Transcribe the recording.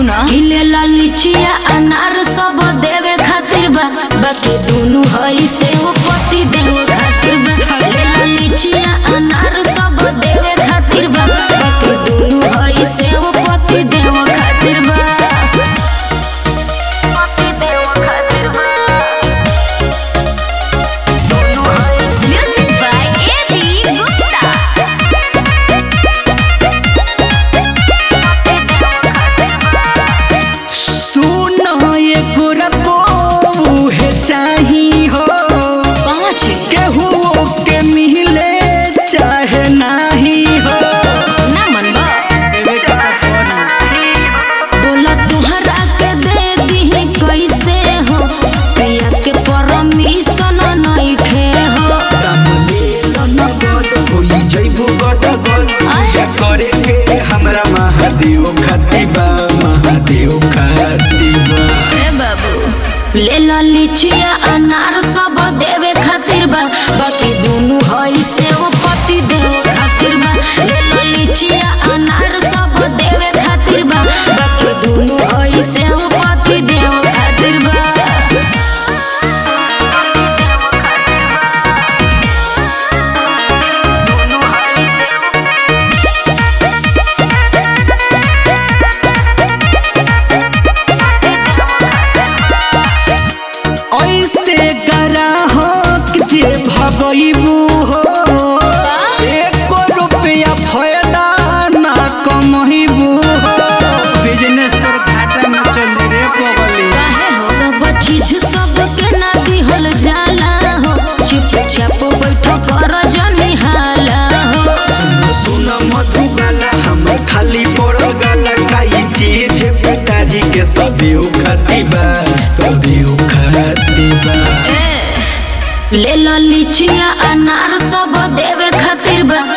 सुना हिलेला लिचिया अनार सब देवे खातिर बा बाकी दुनु हई से वो पति देवे खातिर बा हिलेला लिचिया अनार सब देवे खातिर बा बाकी दुनु हई से वो पति देवे खातिर बा पति देवे खातिर बा दुनु हई से म्यूजिक बाय एबी गुप्ता सुनो ये गोरबो हे चाही हो पाँच केहू के मिले चाहे नाही हो ना मनबा देवे के तो पड़ी। बोला तुहरा के दे दी कैसे हो प्रिया के परमिशन नहीं खे हो होई जइबो गदगद पूजा करे के हमरा महादेव खातिबा महादेव खातिबा ए बाबू ले ला लिचिया अनार सब देवे खातिर बा बाकी दोनों हई से वो पति देवे खातिर बा ले ला लिचिया अनार सब देवे खातिर बा बाकी दोनों हई से वो पति देवे खातिर बा ऐसे करा हो कि जे भगइबू हो एको रुपया फायदा ना कमहिबू हो बिजनेस तोर घाटा में चली रे पगली काहे हो सब चीज सबके ना दिहल जाला हो चुपचाप बैठ कर जनी हाला हो सुन मधुबाला हम खाली पड़ गाला काई चीज पिताजी के सभी खातिबा सभी खातिबा ए ले ला लिचिया अनार सब देवे खातिर बा